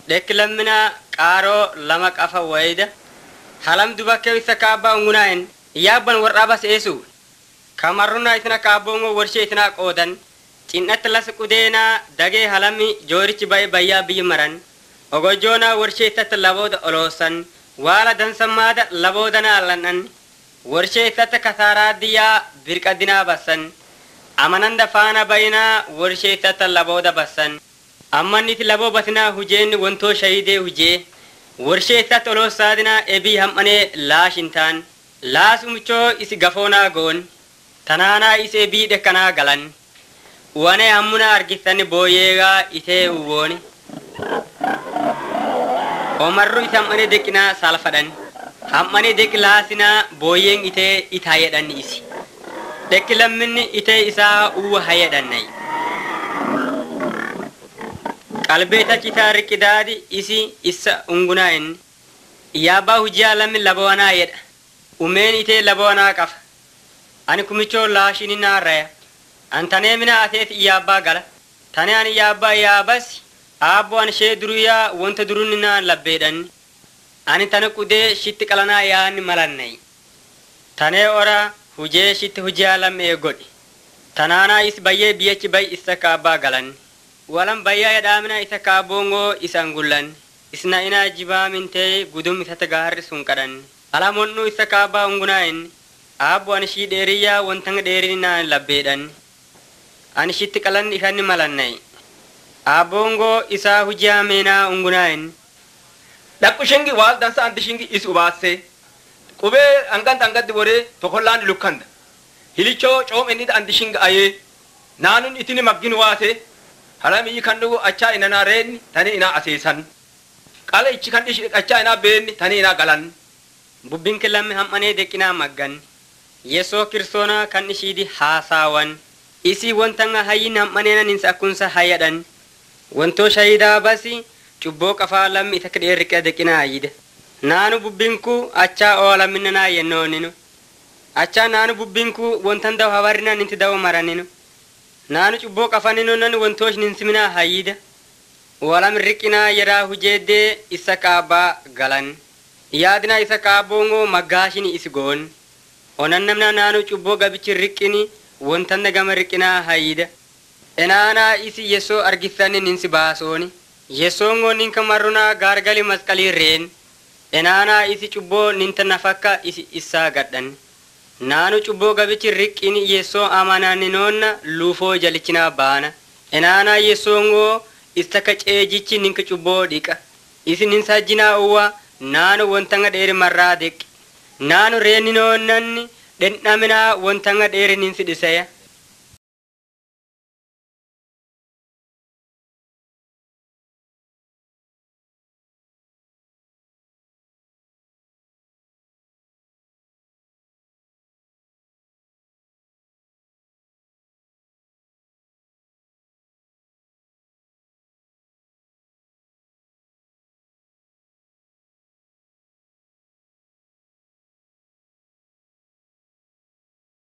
dhekkilammina qaaroo lama qafa wayda halam dubakkee isa kaabbaa ungunaa'en yaabban warraabas eesu kamarruna isna kaabbongo warshee isna qoodan cinnatti las qudeenaa dagee halami joorichi ba'e bayyaa biyyi maran ogojjoonaa warshee isatti labooda oloosan waala dansammaada laboodana allan'an warshee isatti kasaaraa diyyaa birqadinaa bassan amananda faana bayinaa warshee isatti labooda bassan ammanniti laboo basinaa hujeenni wontoo shayidee hujee warshee isatti oloosaadinaa ebii ham'anee laashintaan laasumichoo isi gafoonaa goon tanaanaa is ebii dhekkanaa galan wane hammuna argisani booyeegaa itee uwooni omarru isi hammane deqinaa salfadhan hammane deqi laasinaa booyeen itee it hayedhanni isi dhekki lamminni itee isaa uwa hayedhannay qalbeeta citaa riqidaadi isi isa ungunaa'en iyaabbaa hujjiyaa lammi labawanaa yedha umeen itee labawanaa qafa ani kumichoo laashini naarraya antanee mina ateet iyaabbaa gala tane ani iyaabbaa iyaabas aabbo an shee duruyaa wonta durunni naan labbeedhanni ani tane qudee shitti qalanaa yaanni malannay tanee ora hujee shitti hujiyaa lammee godhi tanaanaa is bayyee biyyechi bay isa kaabbaa galanni walan bayyaa yadhaamina isa kaabboongoo isa angullan isna inaa jibaa mintee gudum isata gaarri sun qadhanni alamonnuu isa kaabbaa ungunaa'en aabbo ani shii dheeriyyaa wontanga dheerini naan labbeedhanni ani shitti qalanni isanni malannay aabboongoo isaa hujiyaa meenaa ungunaa'en Dhaqu shingi waal dansa anti shingi is ubaasse. Qubee hanganta hangatti waree tokollaan lukkanda. Hilichoo coom inni anti shingi ayee. Naanun itini maggin waate. Halam iyyi kan dhugu achaa inanaa reenni tani inaa aseesan. Qala ichi kan dhishi achaa inaa beenni tani inaa galan. bubbinki lammi ham'anee deqinaa maggan yesoo kiristoonaa kan ishiidi haasaawan isii wontanga hayyin ham'aneena ninsa akkunsa hayyadhan wontoo shayidaa basi cubboo qafaa lammi isa kidheerriqee deqinaa hayyide naanu bubbinku achaa oolamminanaa yennooninu achaa naanu bubbinku wontan daw habarina ninti dawo maraninu naanu cubboo qafaninu nani wontoosh ninsiminaa hayyida walam riqinaa yeraa hujeeddee isa qaabbaa galan yaadina isa kaabboongoo maggaashini isi goon onannamna naanu cubboo gabichi riqqini wontanna gama riqqinaa hayyida enaanaa isi yesoo argisanni ninsi baasooni yesoongoo ninka marrunaa gaargali masqalii reen enaanaa isi cubboo ninta nafakka isi isaa gadhan naanu cubboo gabichi riqqini yesoo amananninoonna luufoo jalichinaa baana enaanaa yesoongoo istaka ceejichi ninka cubboo dhiqa isi ninsajjinaa uwwa naanu wontanga dheeri marraa deqqi naanu reenninoonnanni dhendhaminaa wontanga dheeri ninsi dhiseya